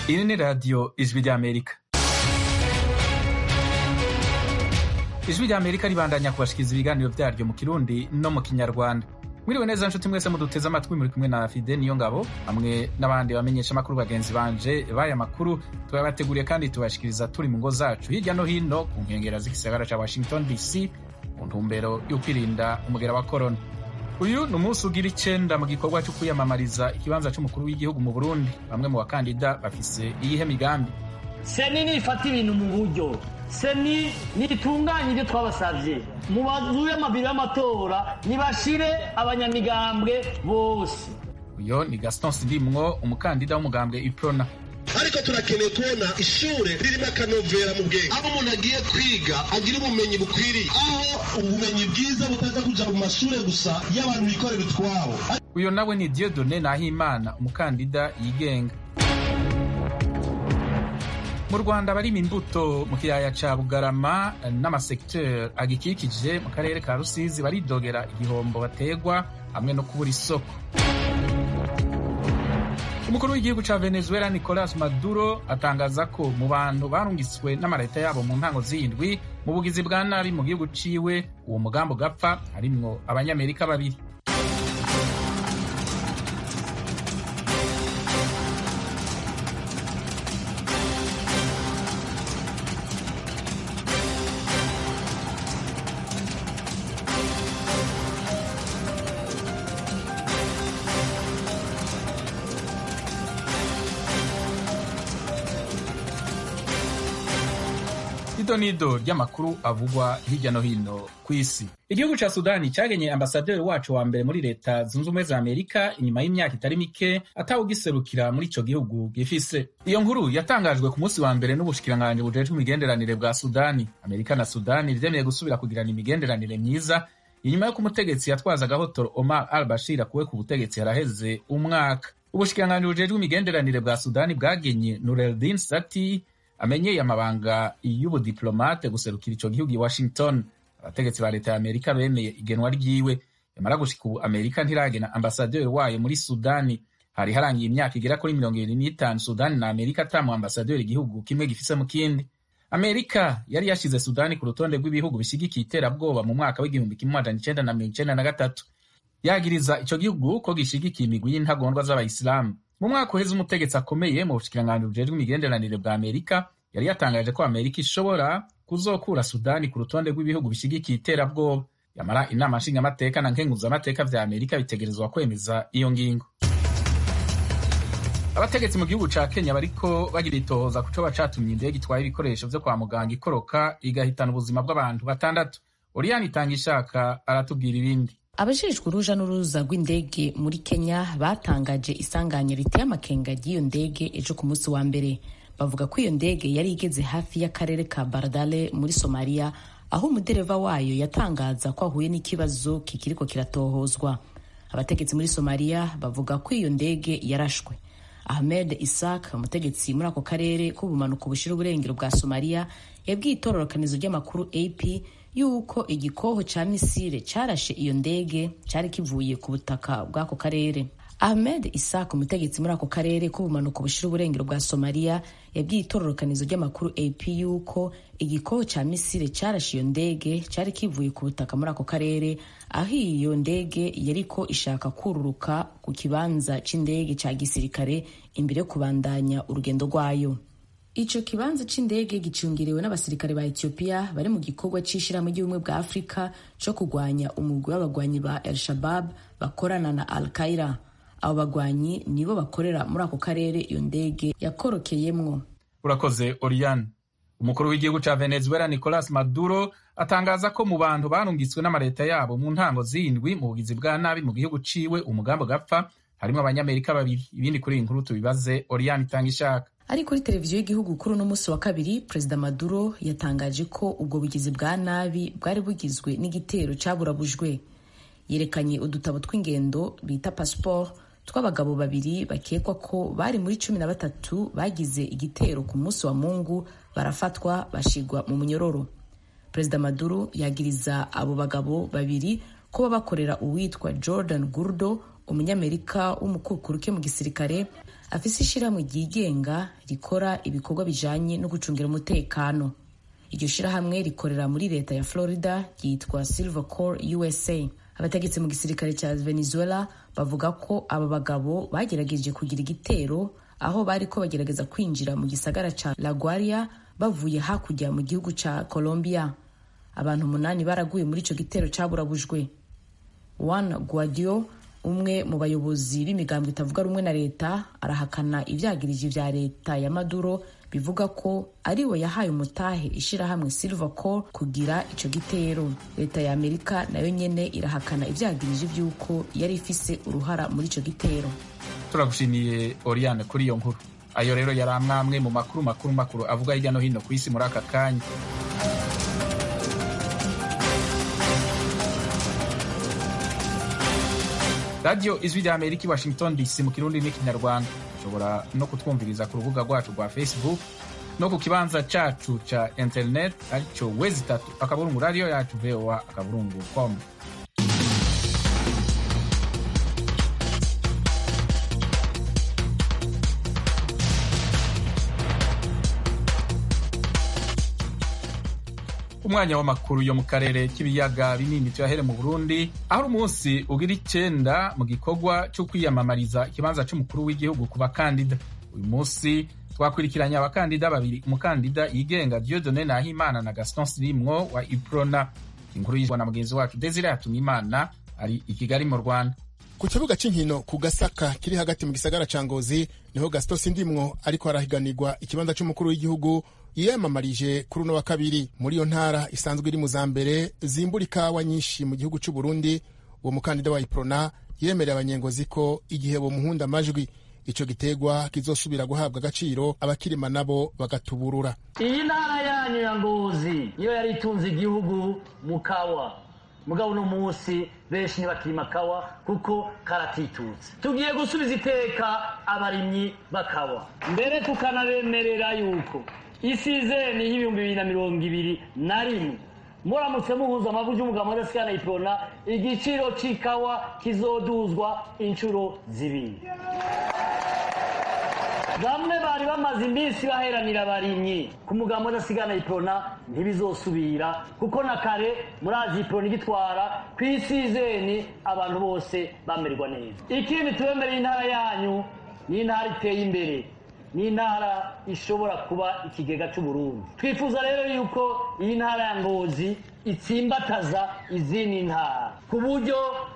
Iri ni radiyo ijwi ry'Amerika. Ijwi ry'Amerika ribandanya kubashikiriza ibiganiro vyaryo mu Kirundi no mu Kinyarwanda. Mwiriwe neza nshuti mwese muduteze amatwi muri kumwe na Fide niyo ngabo hamwe n'abandi bamenyesha amakuru bagenzi banje baya makuru tubabateguriye kandi tubashikiriza turi mu ngo zacu hirya no hino ku nkengera z'igisagara ca Washington DC mu ntumbero yo kwirinda umugera wa corona. Uyu ni umunsi ugira icenda mu gikorwa cyo kwiyamamariza ikibanza c'umukuru w'igihugu mu Burundi. Bamwe mu bakandida bafise iyihe migambi? seni nifata ibintu mu buryo seni nitunganye ibyo twabasavye mu mazu y'amabiro y'amatora nibashire abanyamigambwe bose Uyo ni Gaston Sindimwo umukandida w'umugambwe Iprona. ariko turakeneye kubona ishure ririmo akanovera mu bwenge aho umuntu agiye kwiga agira ubumenyi bukwiriye aho ubumenyi bwiza butaza kuja mu mashure gusa y'abantu bikorera utwabo Uyo nawe ni Dieudonné Nahimana umukandida yigenga. Mu Rwanda barima imbuto mu kiyaya ca Bugarama n'amasekiteri agikikije mu karere ka Rusizi baridogera igihombo bategwa hamwe no kubura isoko. Umukuru w'igihugu ca Venezuela Nicolas Maduro atangaza ko mu bantu barungiswe n'amareta yabo mu ntango z'indwi mu bugizi bwa nabi mu gihugu ciwe uwo mugambo gapfa harimwo abanyamerika babiri. Ido nido ry'amakuru avugwa hirya no hino ku isi. Igihugu ca Sudani cagenye ambasaderi wacu wa mbere muri leta zunze ubumwe za Amerika inyuma y'imyaka itari mike atawugiserukira muri ico gihugu gifise. Iyo nkuru yatangajwe ku munsi wa mbere n'ubushikiranganji bujejwe imigenderanire bwa Sudani. Amerika na Sudani vyemeye gusubira kugirana imigenderanire myiza inyuma y'uko umutegetsi yatwazaga hotoro Omar al-Bashir akuwe ku butegetsi haraheze umwaka. Ubushikiranganji bujejwe imigenderanire bwa Sudani bwagenye Nureddin Sati amenyeye amabanga y'ubudiplomate guserukira ico gihugu i Washington. Abategetsi ba leta ya Amerika bemeye igenwa ryiwe. Yamara gushika ubu Amerika ntiragena ambasaderi wayo muri Sudani. Hari harangiye imyaka igera kuri mirongo ibiri n'itanu Sudani na Amerika ata mu ambasaderi igihugu kimwe gifise mu kindi. Amerika yari yashize Sudani ku rutonde rw'ibihugu bishigikiye iterabwoba mu mwaka w'igihumbi kimwe amajana icenda na mirongo icenda na gatatu. Yagiriza ico gihugu ko gishigikiye imigwi y'intagondwa z'abayisilamu. Mu mwaka uheze umutegetsi akomeye mu bushikiranganji bujejwe imigenderanire bwa Amerika yari yatangaje ko Amerika ishobora kuzokura Sudani ku rutonde rw'ibihugu bishigikiye iterabwoba. Yamara inama nshingamateka na nkenguzamateka vya Amerika bitegerezwa kwemeza iyo ngingo. Abategetsi mu gihugu ca Kenya bariko bagira itohoza ku coba catumye indege itwaye ibikoresho vyo kwa muganga ikoroka igahitana ubuzima bw'abantu batandatu. Oriane itanga ishaka aratubwira ibindi. abajejwe uruja n'uruza rw'indege muri kenya batangaje isanganya riteye amakenga ry'iyo ndege ejo ku munsi wa mbere bavuga ko iyo ndege yari igeze hafi y'akarere ka baradale muri somaliya aho umudereva wayo yatangaza ko ahuye n'ikibazo kikiriko kiratohozwa abategetsi muri somaliya bavuga ko iyo ndege yarashwe ahmed isak umutegetsi muri ako karere k'ubumanuko bushira uburengero bwa somaliya yabwiye itororokanizo ry'amakuru ap yuko igikoho ca misile carashe iyo ndege cari kivuye ku butaka bw'ako karere ahmed isak umutegetsi muri ako karere k'ubumanuko bushira uburengero bwa somaliya yabwiye itororokanizo ry'amakuru ap yuko igikoho ca misile carashe iyo ndege cari kivuye ku butaka muri ako karere aho iyo ndege yariko ishaka kururuka ku kibanza c'indege ca gisirikare imbere yo kubandanya urugendo rwayo ico kibanza c'indege gicungiriwe n'abasirikare ba Ethiopia bari mu gikorwa c'ishirahamwe ry'ubumwe bwa Afurika co kugwanya umugwi w'abagwanyi ba El Shabab bakorana na Al Qaeda. Abo bagwanyi nibo bakorera muri ako karere iyo ndege yakorokeyemwo. Urakoze Oriane. Umukuru w'igihugu ca Venezuela Nicolas Maduro atangaza ko mu bantu barungitswe n'amareta yabo mu ntango z'indwi mu bugizi bwa nabi mu gihugu ciwe umugambo gapfa harimwo abanyamerika babiri. Ibindi kuri iyi nkuru tubibaze Oriane itanga ishaka. ari kuri televiziyo y'igihugu kuri uno munsi wa kabiri perezida maduro yatangaje ko ubwo bugizi bwa nabi bwari bugizwe n'igitero caburabujwe yerekanye udutabo tw'ingendo bita pasiporo tw'abagabo babiri bakekwa ko bari muri cumi na batatu bagize igitero ku munsi wa mungu barafatwa bashigwa mu munyororo perezida maduro yagiriza abo bagabo babiri kuba bakorera uwitwa jordan gurdo umunyamerika w'umukukuruke mu gisirikare afise ishyirahamwe ryigenga rikora ibikorwa bijanye no gucungira umutekano iryo shirahamwe rikorera muri leta ya florida ryitwa silver core usa abategetsi mu gisirikare cya venezuela bavuga ko aba bagabo bagerageje kugira igitero aho bariko bagerageza kwinjira mu gisagara ca la guaria bavuye hakurya mu gihugu ca colombia abantu umunani baraguye muri ico gitero caburabujwe juan guaido umwe mu bayobozi b'imigambwe itavuga rumwe na leta arahakana ivyagiriji vya leta ya maduro bivuga ko ari we yahaye umutahe ishirahamwe silver core kugira ico gitero leta ya amerika nayo nyene irahakana ivyagiriji vy'uko yari ifise uruhara muri ico gitero turagushimiye oriane kuri iyo nkuru ayo rero yari amwamwe mu makuru makuru makuru avuga hirya no hino ku isi muri aka kanya radiyo ijwi rya amerika i washington dc mu kirundi n'ikinyarwanda ushobora no kutwumviriza ku rubuga rwacu rwa facebook no ku kibanza cacu ca internet aricyo wezi itatu akaburungu radiyo yacu voa akaburungu com umwanya w'amakuru yo mu karere k'ibiyaga binini tuyahere mu burundi aho umunsi ugira icenda mu gikorwa cyo kwiyamamariza ikibanza c'umukuru w'igihugu ku bakandida uyu munsi twakurikiranye abakandida babiri umukandida yigenga diodone nahimana na gaston sirimwo wa iprona inkuru yizwa na mugenzi wacu desire hatumimana ari i kigali mu rwanda ku kibuga cy'inkino ku gasaka kiri hagati mu gisagara ca ngozi niho gaston sindimwo ariko harahiganirwa ikibanza c'umukuru w'igihugu yiyamamarije kuri uno wa kabiri muri iyo ntara isanzwe iri mu za mbere zimbura ikawa nyinshi mu gihugu cy'u Burundi uwo mukandida wa iprona yemereye abanyengozi ko igihe bomuhunda amajwi ico gitegwa kizosubira guhabwa agaciro abakirima nabo bagatuburura iyi ntara yanyu ya ngozi niyo yari itunze igihugu mu kawa mugabo uno munsi benshi ntibakirima kawa kuko karatitutse tugiye gusubiza iteka abarimyi bakawa mbere tukanabemerera yuko isizeni y'ibihumbi bibiri na mirongo ibiri na rimwe muramutse muhuza amavu y'umugabo wadasikana iprona igiciro c'ikawa kizoduzwa inshuro zibiri bamwe bari bamaze iminsi baheranira abarimyi ku mugambo udasigana iprona ntibizosubira kuko na kare murazi iprona igitwara ku isizeni abantu bose bamererwa neza ikindi tubemereye intara yanyu ni intara iteye imbere ni intara ishobora kuba ikigega cy'uburundi twifuza rero yuko iyi ntara ya ngozi itsimbataza izindi ntara ku buryo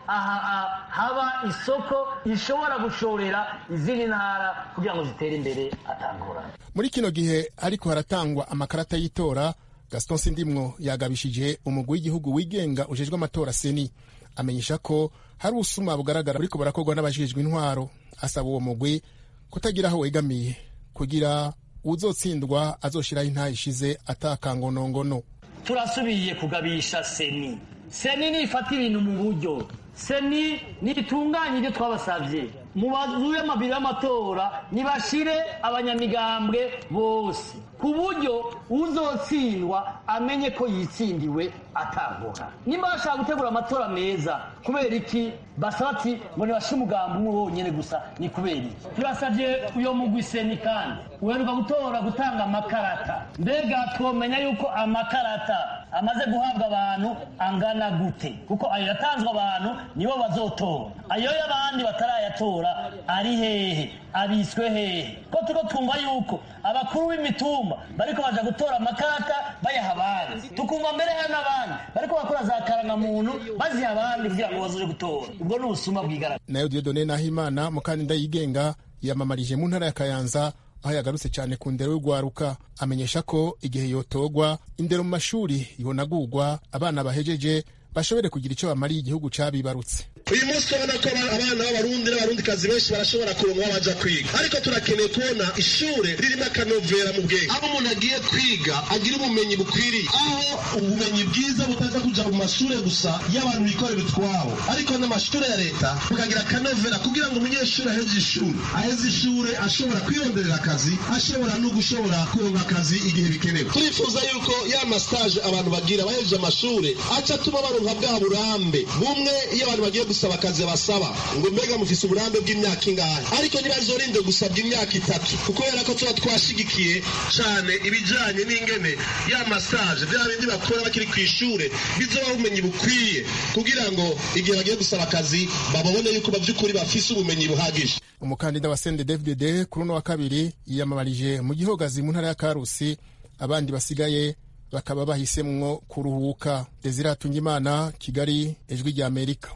aha haba isoko ishobora gushorera izindi ntara kugira ngo zitere imbere atangorane muri kino gihe ariko haratangwa amakarata y'itora gaston sindimwo yagabishije umugwi w'igihugu wigenga ujejwe amatora seni amenyesha ko hari ubusuma bugaragara buriko burakorwa n'abajejwe intwaro asaba uwo mugwi kutagira aho wegamiye kugira uzotsindwa azoshiraho intaha ishize atakangonongono turasubiye kugabisha seni seni nifata ibintu mu buryo seni nitunganye ibyo twabasabye mu mazu y'amabiro y'amatora nibashire abanyamigambwe bose ku buryo uzotsindwa amenye ko yitsindiwe atangora nimba bashaka gutegura amatora meza kubera iki basaba ati ngo nibashe umugambi umwe wonyene gusa ni kubera iki turasabye uyo mugwi seni kandi uheruka gutora gutanga amakarata mbega twomenya yuko amakarata amaze guhabwa abantu angana gute kuko ayo yatanzwe abantu nibo bazotora ayo y'abandi batarayatora ari hehe abiswe hehe ko turiko twumva yuko abakuru b'imitumba bariko baja gutora amakarata bayaha abandi tukumva mbere hari n'abandi bariko bakora za karangamuntu baziha abandi kugira ngo bazoje gutora ubwo ni ubusuma bwigaragara nayo diodone nahimana mukandida yigenga yamamarije mu ntara ya kayanza aho yagarutse cyane ku ndero y'urwaruka amenyesha ko igihe yotogwa indero mu mashuri yonagurwa abana bahejeje bashobore kugira icyo bamariye igihugu cabibarutse uyu munsi urabona ko abana b'abarundi n'abarundikazi benshi barashobora kuronka aho baja kwiga ariko turakeneye kubona ishure ririmo akanovera mu bwenge aho umuntu agiye kwiga agira ubumenyi bukwiriye aho ubumenyi bwiza butaza kuja mu mashure gusa y'abantu bikorera utwabo ariko n'amashure ya leta bukagira akanovera kugira ngo umunyeshuri aheze ishuri aheze ishure ashobora kwironderera akazi ashobora no gushobora kuronka akazi igihe bikenewe turifuza yuko ya mastage abantu bagira bahejeje amashure aca atuma baronka bwa burambe bumwe iyo abantu bagiye gusaba akazi basaba ngo mbega mufise uburambe bw'imyaka ingahe ariko ntibazorinde gusabwa imyaka itatu kubera ko tuba twashigikiye cane ibijanye n'ingene ya masaje vya bindi bakora bakiri kw'ishure bizobaha ubumenyi bukwiye kugira ngo igihe bagiye gusaba akazi babone yuko bavy'ukuri bafise ubumenyi buhagije umukandida wa sende dvdd kuri uno wa kabiri yiyamamarije mu gihogazi mu ntara ya karusi abandi basigaye bakaba bahisemwo kuruhuka desire hatungimana kigali ijwi rya amerika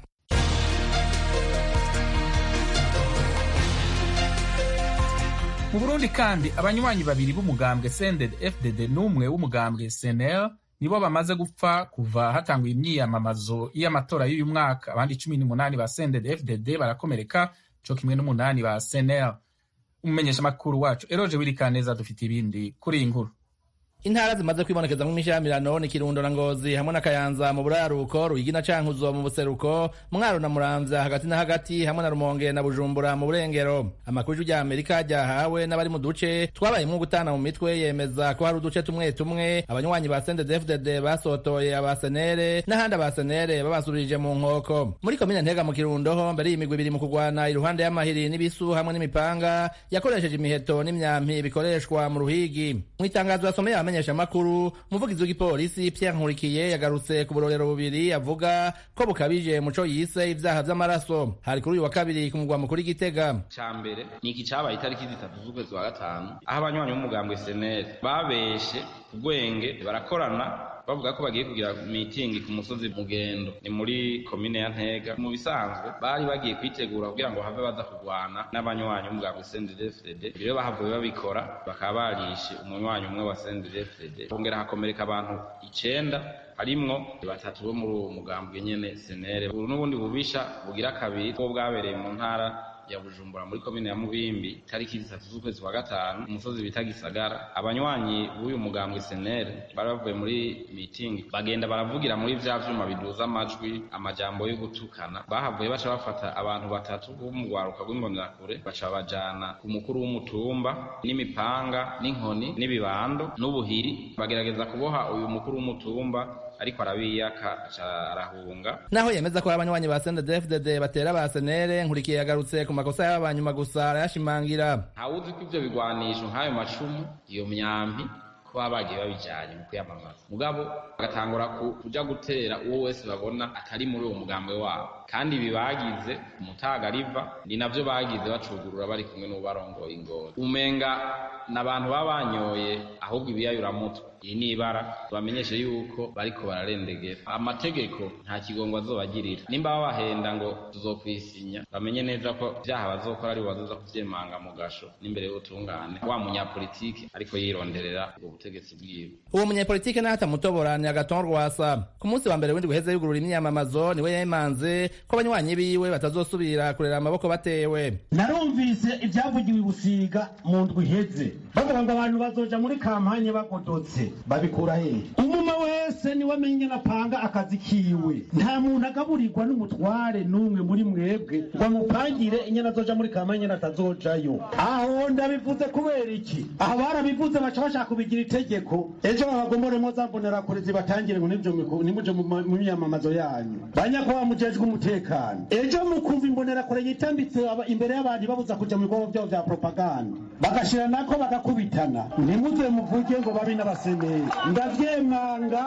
mu burundi kandi abanywanyi babiri b'umugambwe sended fdd n'umwe w'umugambwe snl nibo bamaze gupfa kuva hatanguye imyiyamamazo y'amatora y'uyu mwaka abandi cumi n'umunani ba sended fdd barakomereka co kimwe n'umunani ba snl umumenyeshamakuru wacu eroje wirikaneza dufite ibindi kuri iyi nkuru intara zimaze kwibonekeza mu mishamirano ni kirundo na ngozi hamwe na kayanza mu buraruko ruyigi na cankuzo mu buseruko mwaro na muramvya hagati na hagati hamwe na rumonge na bujumbura mu burengero amakuru ya amerika ryahawe n'abari mu duce twabayemwo gutana mu mitwe yemeza ko hari uduce tumwe tumwe abanywanyi ba sendedefdd basotoye abasenere n'ahandi abasenere babasubirije mu nkoko muri komine ntega mu kirundo ho mbere y'imigwi ibiri mu kurwana iruhande y'amahiri n'ibisu hamwe n'imipanga yakoresheje imiheto n'imyampi bikoreshwa mu ruhigi mu itangazo yasomeye abamenyesha amakuru umuvugizi w'igipolisi Pierre Nkurikiye yagarutse ku burorero bubiri avuga ko bukabije muco yise ibyaha vy'amaraso hari kuri uyu wa kabiri ku mugwa mukuru Gitega ca mbere ni iki cabaye itariki zitatu z'ukwezi wa gatanu aho abanywanyi b'umugambwe SNL babeshe ubwenge barakorana bavuga ko bagiye kugira mitingi ku musozi mugendo ni muri komine ya ntega mu bisanzwe bari bagiye kwitegura kugira ngo have baza kurwana n'abanywanyi b'umugambwe CNDD-FDD rero bahavuye babikora bakaba barishe umunywanyi umwe wa CNDD-FDD hongera hakomereka abantu icenda harimwo batatu bo muri uwo mugambwe nyene senere ubu n'ubundi bubisha bugira kabiri bwo bwabereye mu ntara ya Bujumbura muri komine ya Mubimbi tariki zitatu z'ukwezi kwa gatanu umusozi bita Gisagara abanywanyi b'uyu mugambwe senere bari bavuye muri meeting bagenda baravugira muri vya vyuma biduza amajwi amajambo yo gutukana bahavuye baca bafata abantu batatu bo mu rwaruka rw'imbonerakure baca bajana ku mukuru w'umutumba n'imipanga n'inkoni n'ibibando n'ubuhiri bagerageza kuboha uyu mukuru w'umutumba ariko arabiyaka aca arahunga naho yemeza ko abanywanyi ba CNDD-FDD batera ba senere nkurikiye yagarutse ku makosa y'abanyuma gusa arayashimangira ntawuzi ko ivyo bigwanisho nk'ayo macumu iyo myambi ko baba bagiye babijanye mu kwiyamamaza mugabo bagatangura kuja gutera uwo wese babona atari muri uwo mugambwe wabo kandi ibi bagize umutaga riva ni navyo bagize bacugurura bari kumwe n'ubarongoye ingoro umenga n'abantu baba banyoye ahubwo ibiyayuramutwe iyi ni ibara bamenyeshe yuko bariko bararendegera amategeko nta kigongo azobagirira nimba babahenda ngo tuzokwisinya bamenye neza ko vyaha bazokora ari bazoza kuvyemanga mu gasho n'imbere y'ubutungane wa munyapolitiki ariko yironderera ubwo butegetsi bwiwe uwo munyapolitike naho atamutobora ni agaton rwasa ku munsi wa mbere w'indwi guheze yugurura imyamamazo niwe yemanze ko abanywanyi biwe batazosubira kurera amaboko batewe narumvise ibyavugiwe i busiga mu ndwi iheze bavuga ngo abantu bazoja muri kampanye bagodotse babikura hehe umuma wese niwe amenye napanga akazi kiwe nta muntu agaburirwa n'umutware n'umwe muri mwebwe ngo amupangire inyana azoja muri kampanye natazojayo aho ndabivuze kubera iki aho barabivuze baca bashaka kubigira itegeko ejo babagomboremo za mbonerakure zibatangire ngo nimuje mu myamamazo yanyu banyakuba mujejwe umutekano ejo mukumva imbonerakure yitambitse imbere y'abandi babuza kuja mu bikorwa vyabo vya propaganda bagashira nako bagakubitana ntimuze muvuge ngo babi n'abaseneri ndavyemanga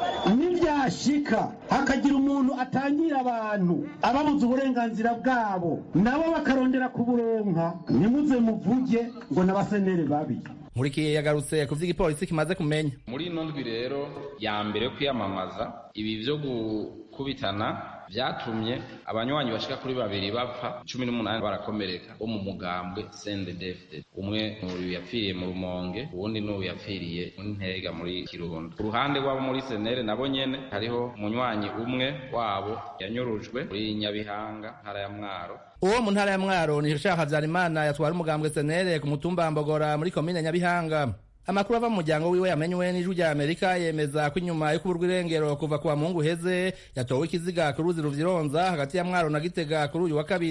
nivyashika hakagira umuntu atangira abantu ababuza uburenganzira bwabo nabo bakarondera kuburonka ntimuze muvuge ngo n'abaseneri babi nkurikiye yagarutse ku vy'igipolisi kimaze kumenya muri ino ndwi rero ya mbere yo kwiyamamaza ibi vyo gukubitana vyatumye abanywanyi bashika kuri babiri bapfa cumi n'umunani barakomereka bo mu mugambwe sendedefde umwe n'uyu yapfiriye mu rumonge uwundi n'uyu yapfiriye mu ntega muri kirundo ku ruhande rw'abo muri senere nabo nyene hariho umunywanyi umwe wabo yanyurujwe muri nyabihanga ntara ya mwaro uwo mu ntara ya mwaro ni shaka habyarimana yatwara umugambwe senere ku mutumba mbogora muri komine nyabihanga amakuru ava mu muryango wiwe yamenywe n'ijwi rya amerika yemeza ko inyuma yo kuburwa irengero kuva ku wa mungu uheze yatowe ikiziga ku ruzi ruvyironza hagati ya mwaro na gitega kuri uyu wa kabiri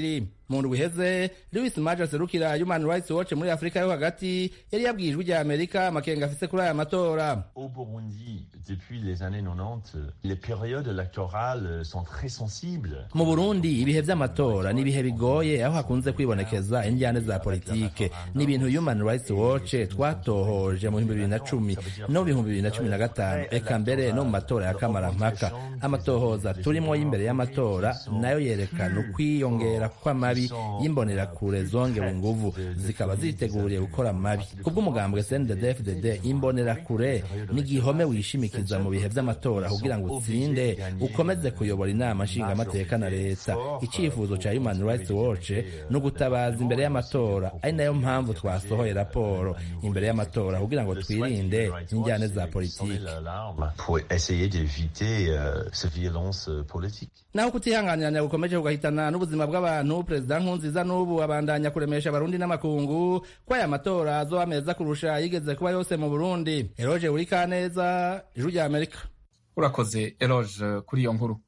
mu ndwi iheze louis maje aserukira human rights watch muri afurika yo hagati yari yabwiye ijwi rya amerika amakenga afise kuri aya matora Au Burundi, depuis les années 90, les périodes électorales sont très sensibles. mu burundi ibihe vy'amatora ni ibihe bigoye aho hakunze kwibonekeza indyane za politike ni ibintu human rights watch twatohoje mu bihumbi bibiri na cumi no mu bihumbi bibiri na cumi na gatanu eka mbere no mu matora ya kamarampaka amatohoza turimwo y'imbere y'amatora nayo yerekana ukwiyongera kw'amabi y'imbonerakure zongewe inguvu zikaba ziteguriye gukora amabi kubw'umugambwe cndd imbonerakure ni igihome wishimikiza mu bihe vy'amatora kugira ngo utsinde ukomeze kuyobora inama nshingamateka na leta icyifuzo ca human rights watch ni ugutabaza imbere y'amatora ari nayo mpamvu twasohoye raporo imbere y'amatora kugira ngo twirinde injyane za politiki Pour essayer d'éviter euh, ces violences euh, politiques. naho kutihanganiranya gukomeje kugahitana n'ubuzima bw'abantu perezida nkunziza n'ubu abandanya kuremesha abarundi n'amakungu ko aya matora azoba meza kurusha yigeze kuba yose mu burundi eroge uri kaneza ijwi rya amerika urakoze eloge kuri iyo nkuru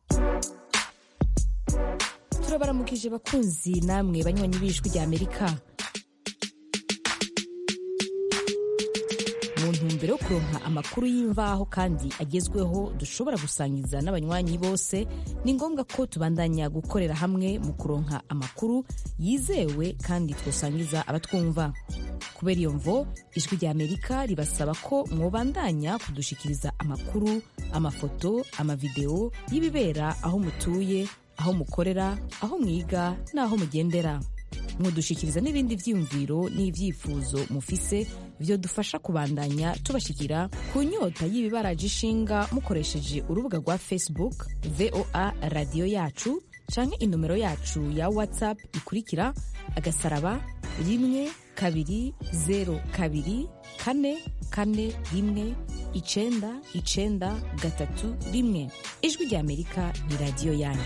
turabaramukije bakunzi namwe banywanyi b'ijwi rya amerika mu ntumbero yo kuronka amakuru y'imvaho kandi agezweho dushobora gusangiza n'abanywanyi bose ni ngombwa ko tubandanya gukorera hamwe mu kuronka amakuru yizewe kandi twosangiza abatwumva kubera iyo mvo ijwi rya amerika ribasaba ko mwobandanya kudushikiriza amakuru amafoto amavideo y'ibibera aho mutuye aho mukorera aho mwiga n'aho mugendera mudushikiriza n'ibindi vyiyumviro n'ivyifuzo mufise vyodufasha kubandanya tubashikira ku nyota y'ibibaraje ishinga mukoresheje urubuga rwa facebook voa radiyo yacu canke inomero yacu ya whatsapp ikurikira agasaraba rimwe kabiri zero kabiri kane kane rimwe icenda icenda gatatu rimwe ijwi rya amerika ni radiyo yanyu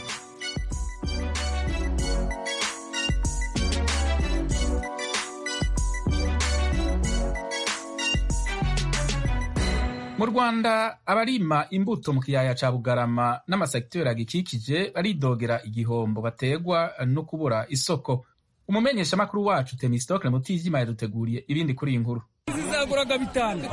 mu rwanda abarima imbuto mu kiyaya ca bugarama n'amasekiteri agikikije baridogera igihombo bategwa no kubura isoko umumenyeshamakuru wacu temistokle mutijima yaduteguriye ibindi kuri iyi nkuru zizaguraga bitanu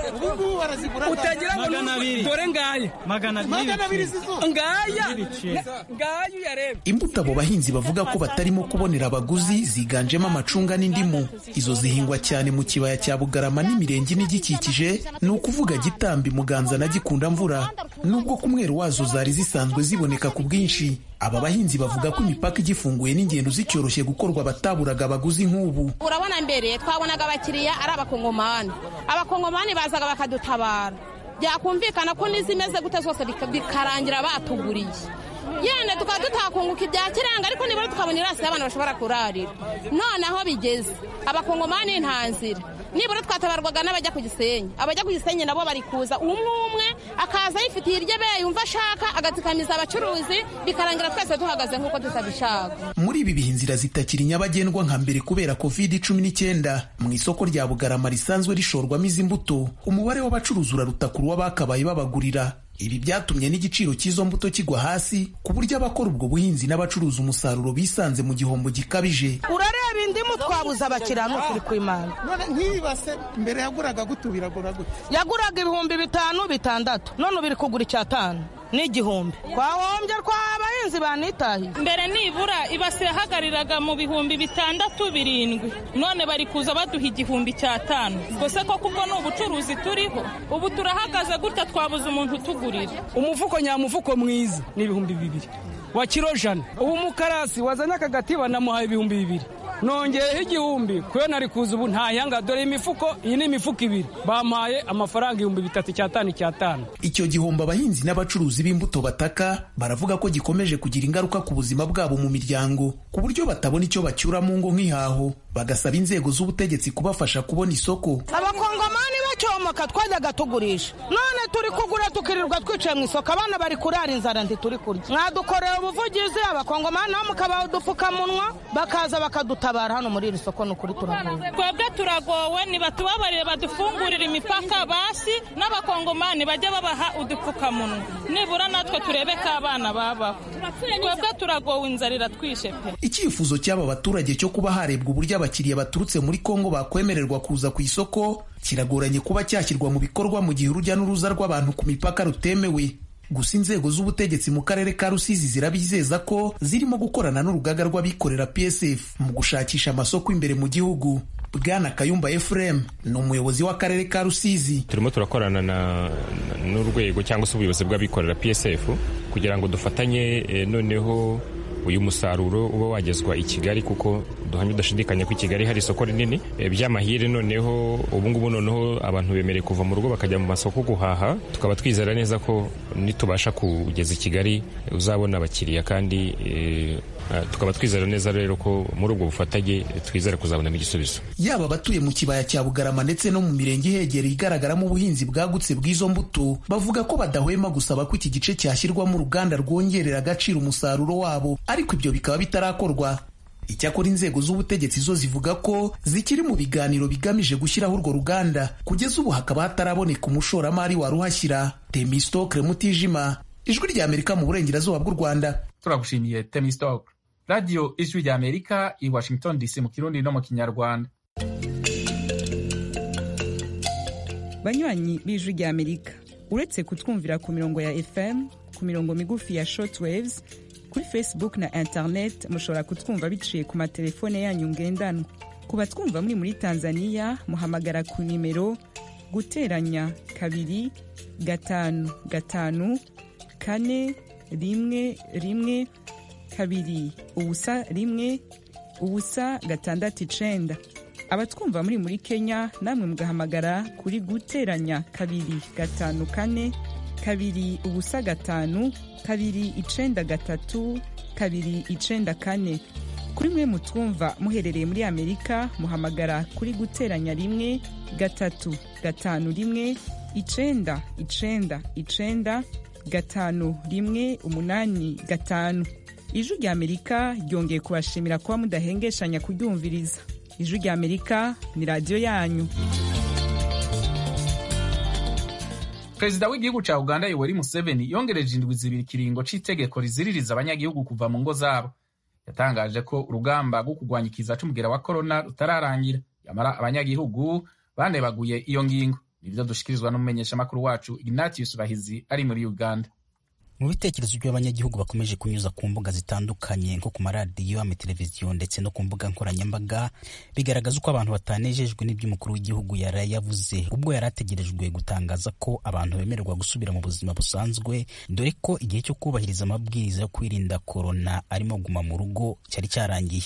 utagira ngo dore ngaya magana abiri ngaya ngaya uyareba imbuto abo bahinzi bavuga ko batarimo kubonera abaguzi ziganjemo amacunga n'indimu izo zihingwa cyane mu kibaya cya bugarama n'imirenge n'igikikije ni ukuvuga gitambi muganza na gikunda mvura nubwo ku mweru wazo zari zisanzwe ziboneka ku bwinshi aba bahinzi bavuga ko imipaka igifunguye n'ingendo zicyoroshye gukorwa bataburaga abaguzi nk'ubu urabona mbere twabonaga abakiriya ari abakongomani abakongomani bazaga bakadutabara byakumvikana ko n'izimeze gute zose bikarangira batuguriye yenda tukaba tutakunguka ibya kiranga ariko nibura tukabona irasi y'abantu bashobora kurarira none aho bigeze abakongomani nta nzira nibura twatabarwaga n'abajya ku gisenyi abajya ku gisenyi nabo bari kuza umwe umwe akaza yifitiye iryo abe yumva ashaka agatikamiza abacuruzi bikarangira twese duhagaze nk'uko tutabishaka muri ibi bihe inzira zitakiri nyabagendwa nka mbere kubera covid cumi n'icyenda mu isoko rya bugarama risanzwe rishorwamo izi mbuto umubare w'abacuruzi uraruta ku w'abakabaye babagurira ibi byatumye n'igiciro cy'izo mbuto kigwa hasi ku buryo abakora ubwo buhinzi n'abacuruza umusaruro bisanze mu gihombo gikabije urareba indimu twabuze abakiriya ni ukuri kw'imana none nk'iyi base mbere yaguraga gute biragura gute yaguraga ibihumbi bitanu bitandatu none ubu iri kugura icyatanu n'igihumbi twahombye abahinzi banitahiye mbere nibura ibase yahagariraga mu bihumbi bitandatu birindwi none bari kuza baduha igihumbi cy'atanu gusa ko kubwo ni ubucuruzi turiho ubu turahagaze gutya twabuze umuntu utugurira umufuko nyamufuko mwiza ni ibihumbi bibiri wa kiro jana ubu umukarasi wazanye akagatiba namuhaye ibihumbi bibiri nongeyeho igihumbi kuyo nari kuza ubu ntayanga dore imifuko iyi ni imifuko ibiri bampaye amafaranga ibihumbi bitatu icyatanu icyatanu icyo gihombo abahinzi n'abacuruzi b'imbuto bataka baravuga ko gikomeje kugira ingaruka ku buzima bwabo mu miryango ku buryo batabona icyo bacyura mu ngo nk'ihaho bagasaba inzego z'ubutegetsi kubafasha kubona isoko abakongomani bikabomoka twajyaga tugurisha none turi kugura tukirirwa twicaye mu isoko abana bari kurara inzara ntituri kurya mwadukorera ubuvugizi abakongomani nabo mukabaha udupfukamunwa bakaza bakadutabara hano muri iri soko ni ukuri turagowe twebwe turagowe ntibatubabarire badufungurire imipaka basi n'abakongomani bajya babaha udupfukamunwa nibura natwe turebe ko abana babaho twebwe turagowe inzara iratwishe pe icyifuzo cy'aba baturage cyo kuba harebwa uburyo abakiriya baturutse muri kongo bakwemererwa kuza ku isoko kiragoranye kuba cyashyirwa mu bikorwa mu gihe urujya n'uruza rw'abantu ku mipaka rutemewe gusa inzego z'ubutegetsi mu karere ka rusizi zirabizeza ko zirimo gukorana n'urugaga rw'abikorera psf mu gushakisha amasoko imbere mu gihugu bwana kayumba efuremu ni umuyobozi w'akarere ka rusizi turimo turakorana n'urwego cyangwa se ubuyobozi bw'abikorera psf kugira ngo dufatanye noneho uyu musaruro uba wagezwa i kigali kuko duhamya udashidikanya ko i kigali hari isoko rinini by'amahire noneho ubungubu noneho abantu bemerewe kuva mu rugo bakajya mu masoko guhaha tukaba twizera neza ko nitubasha kugeza i kigali uzabona abakiriya kandi tukaba twizera neza rero ko muri ubwo bufatanye twizera kuzabonamo igisubizo yaba abatuye mu kibaya cya bugarama ndetse no mu mirenge ihegereye igaragaramo ubuhinzi bwagutse bw'izo mbuto bavuga ko badahwema gusaba ko iki gice cyashyirwamo uruganda rwongerera agaciro umusaruro wabo ariko ibyo bikaba bitarakorwa icyakora inzego z'ubutegetsi zo zivuga ko zikiri mu biganiro bigamije gushyiraho urwo ruganda kugeza ubu hakaba hataraboneka umushoramari waruhashyira temistokre mutijima ijwi rya amerika mu burengerazuba bw'u rwanda turagushimiye temistokre radiyo ijwi rya amerika i washington dc mu kirundi no mu kinyarwanda banywanyi b'ijwi rya amerika uretse kutwumvira ku mirongo ya fm ku mirongo migufi ya shortwaves kuri facebook na internet mushobora kutwumva biciye ku matelefone yanyu ngendanwa ku batwumva muri muri tanzania muhamagara ku nimero guteranya kabiri gatanu gatanu kane rimwe rimwe kabiri ubusa rimwe ubusa gatandatu icenda abatwumva muri muri kenya namwe mugahamagara kuri guteranya kabiri gatanu kane kabiri ubusa gatanu kabiri icenda gatatu kabiri icenda kane kuri mwe mutwumva muherereye muri amerika muhamagara kuri guteranya rimwe gatatu gatanu rimwe icenda icenda icenda gatanu rimwe umunani gatanu ijwi rya amerika ryongeye kubashimira kuba mudahengeshanya kuryumviriza ijwi rya amerika ni radiyo yanyu perezida w'igihugu cya uganda yoweri museveni yongereje indwi zibiri ikiringo cy'itegeko riziririza abanyagihugu kuva mu ngo zabo yatangaje ko urugamba rwo kurwanya ikiza c'umugera wa korona rutararangira yamara abanyagihugu banebaguye iyo ngingo nibyo dushikirizwa n'umumenyeshamakuru wacu ignatius bahizi ari muri uganda mu bitekerezo by'abanyagihugu bakomeje kunyuza ku mbuga zitandukanye nko ku maradiyo amateleviziyo ndetse no ku mbuga nkoranyambaga bigaragaza uko abantu batanejejwe n'ibyo umukuru w'igihugu yari yavuze ubwo yari ategerejwe gutangaza ko abantu bemererwa gusubira mu buzima busanzwe dore ko igihe cyo kubahiriza amabwiriza yo kwirinda korona arimo guma mu rugo cyari cyarangiye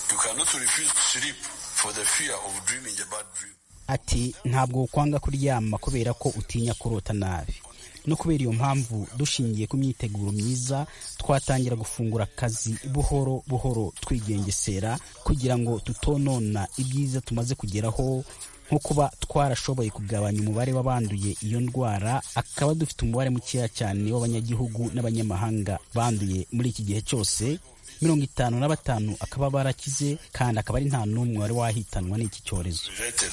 ati ntabwo kwanga kuryama kubera ko utinya kurota nabi no kubera iyo mpamvu dushingiye ku myiteguro myiza twatangira gufungura akazi buhoro buhoro twigengesera kugira ngo tutonona ibyiza tumaze kugeraho nko kuba twarashoboye kugabanya umubare w'abanduye iyo ndwara akaba dufite umubare mukeya cyane w'abanyagihugu n'abanyamahanga banduye muri iki gihe cyose mirongo itanu na batanu akaba barakize kandi akaba ari nta n'umwe wari wahitanwa n'iki cyorezo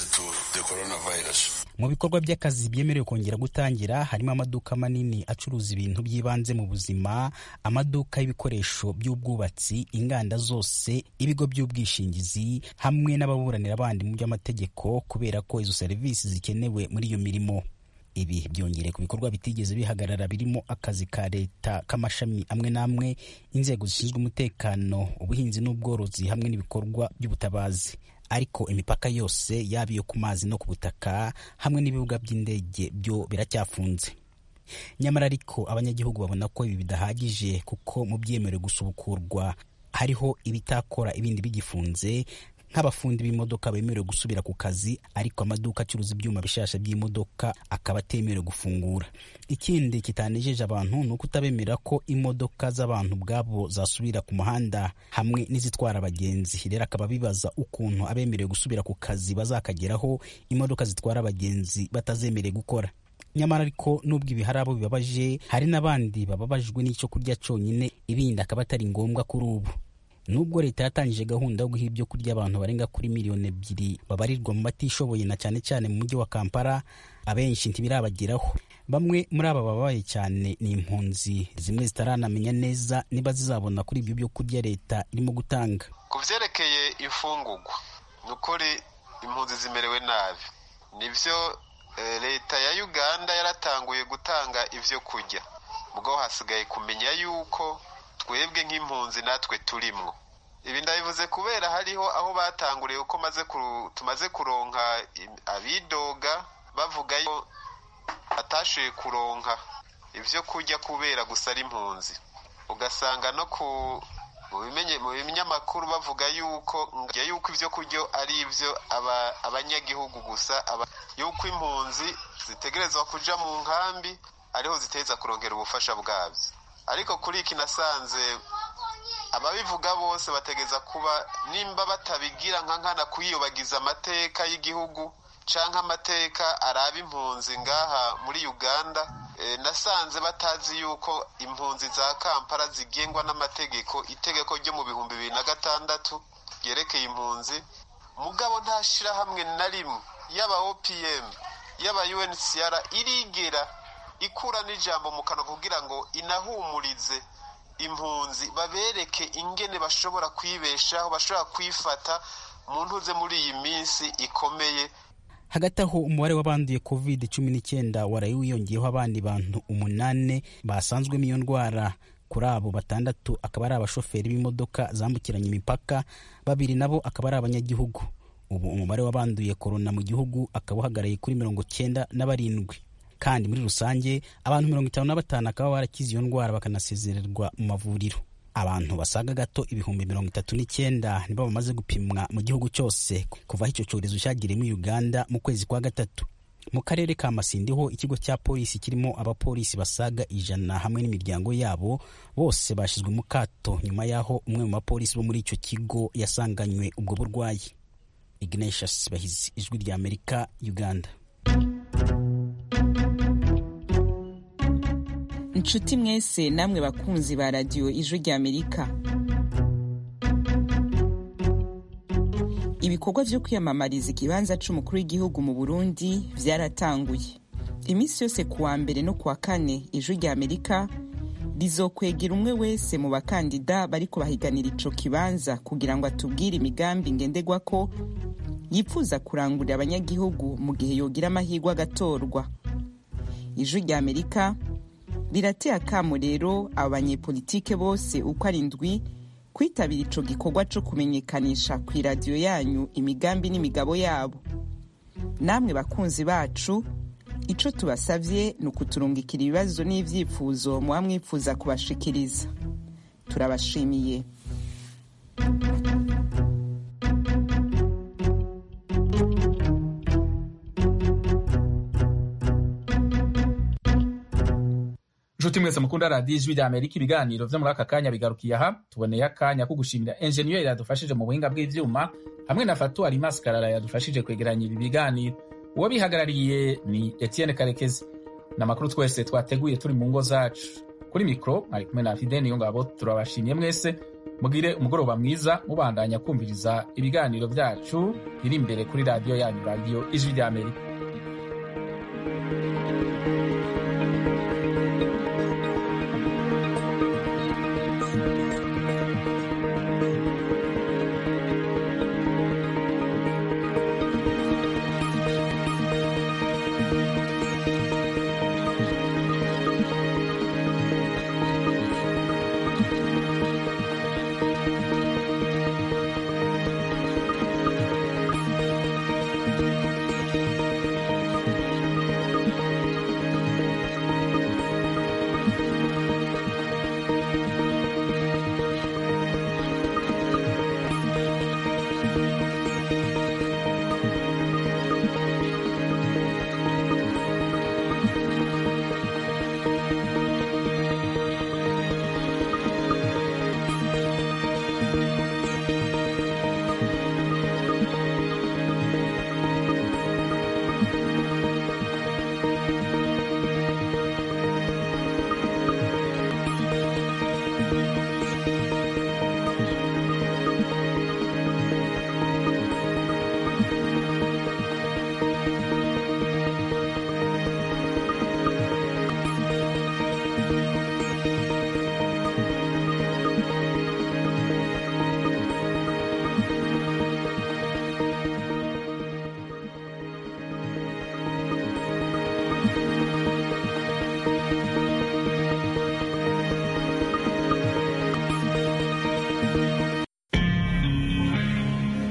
mu bikorwa by'akazi byemerewe kongera gutangira harimo amaduka manini acuruza ibintu by'ibanze mu buzima amaduka y'ibikoresho by'ubwubatsi inganda zose ibigo by'ubwishingizi hamwe n'ababuranira abandi mu by'amategeko kubera ko izo serivisi zikenewe muri iyo mirimo ibi byongereye ku bikorwa bitigeze bihagarara birimo akazi ka leta k'amashami amwe n'amwe inzego zishinzwe umutekano ubuhinzi n'ubworozi hamwe n'ibikorwa by'ubutabazi ariko imipaka yose yaba iyo ku mazi no ku butaka hamwe n'ibibuga by'indege byo biracyafunze nyamara ariko abanyagihugu babona ko ibi bidahagije kuko mu byemerewe gusubukurwa hariho ibitakora ibindi bigifunze nk'abafundi b'imodoka bemerewe gusubira ku kazi ariko amaduka acuruza ibyuma bishasha by'imodoka akaba atemerewe gufungura ikindi kitanejeje abantu ni uko utabemera ko imodoka z'abantu ubwabo zasubira ku muhanda hamwe n'izitwara abagenzi rero akaba bibaza ukuntu abemerewe gusubira ku kazi bazakageraho imodoka zitwara abagenzi batazemerewe gukora nyamara ariko nubwo ibi hari abo bibabaje hari n'abandi bababajwe n'icyo kurya cyonyine ibindi akaba atari ngombwa kuri ubu nubwo leta yatangije gahunda yo guha ibyo kurya abantu barenga kuri miliyoni ebyiri babarirwa mu batishoboye na cyane cyane mu mujyi wa kampala abenshi ntibirabageraho bamwe muri aba babaye cyane ni impunzi zimwe zitaranamenya neza niba zizabona kuri ibyo byo kurya leta irimo gutanga ku byerekeye imfungugwa ni ukuri impunzi zimerewe nabi nibyo leta ya uganda yaratanguye gutanga ibyo kurya ubwo hasigaye kumenya yuko twebwe nk'impunzi natwe turimwo ibi ndabivuze kubera hariho aho batanguriye uko tumaze kuronka abidoga bavuga ko batashoboye kuronka ibyo kurya kubera gusa ari impunzi ugasanga no ku mu binyamakuru bavuga yuko yuko ibyo kurya ari ibyo abanyagihugu gusa yuko impunzi zitegerezwa kuja mu nkambi ariho ziteza kurongera ubufasha bwabyo ariko kuri iki nasanze ababivuga bose bategeza kuba nimba batabigira nka nkana kuyiyobagiza amateka y'igihugu canke amateka araba impunzi ngaha muri uganda nasanze batazi yuko impunzi za kampala zigengwa n'amategeko itegeko ryo mu bihumbi bibiri na gatandatu ryerekeye impunzi mugabo nta shirahamwe na rimwe yaba opm yaba uncr irigera ikura n'ijambo mu kanwa kugira ngo inahumurize impunzi babereke ingene bashobora kwibeshaho bashobora kwifata mu ntuze muri iyi minsi ikomeye hagati aho umubare w'abanduye covid cumi n'icyenda waraye wiyongeyeho abandi bantu umunani basanzwemo iyo ndwara kuri abo batandatu akaba ari abashoferi b'imodoka zambukiranya imipaka babiri nabo akaba ari abanyagihugu ubu umubare w'abanduye korona mu gihugu akaba uhagarariye kuri mirongo cyenda na barindwi kandi muri rusange abantu mirongo itanu na batanu akaba barakize iyo ndwara bakanasezererwa mu mavuriro abantu basaga gato ibihumbi mirongo itatu n'icyenda nibo bamaze gupimwa mu gihugu cyose kuva aho icyo cyorezo cyagiriye muri uganda mu kwezi kwa gatatu mu karere ka masindi ho ikigo cya polisi kirimo abapolisi basaga ijana hamwe n'imiryango yabo bose bashyizwe mu kato nyuma y'aho umwe mu bapolisi bo muri icyo kigo yasanganywe ubwo burwayi ignatius bahizi ijwi rya amerika uganda inshuti mwese namwe bakunzi ba radiyo ijwi rya amerika ibikorwa byo kwiyamamariza ikibanza cy'umukuru w'igihugu mu burundi byaratanguye iminsi yose ku wa mbere no ku wa kane ijwi rya amerika rizokwegera umwe wese mu bakandida bari kubahiganira ico kibanza kugira ngo atubwire imigambi ngendegwa ko yifuza kurangurira abanyagihugu mu gihe yogira amahirwe agatorwa ijwi rya amerika rirateye akamo rero abo banyepolitike bose uko ari ndwi kwitabira ico gikorwa co kumenyekanisha ku iradiyo yanyu imigambi n'imigabo yabo namwe bakunzi bacu ico tubasavye ni ukuturungikira ibibazo n'ivyifuzo muba mwifuza kubashikiriza turabashimiye nshuti mwese mukunda radiyo ijwi rya amerika ibiganiro vyo muri aka kanya bigarukiye aha tuboneye akanya ko gushimira enjeniyeri yadufashije mu buhinga bw'ivyuma hamwe na fatuwari maskarara yadufashije kwegeranya ibi biganiro uwo bihagarariye ni etienne karekezi ni amakuru twese twateguye turi mu ngo zacu kuri mikoro mwari kumwe na fide niyo ngabo turabashimiye mwese mugire umugoroba mwiza mubandanya kumviriza ibiganiro byacu biri imbere kuri radiyo yanyu radiyo ijwi rya amerika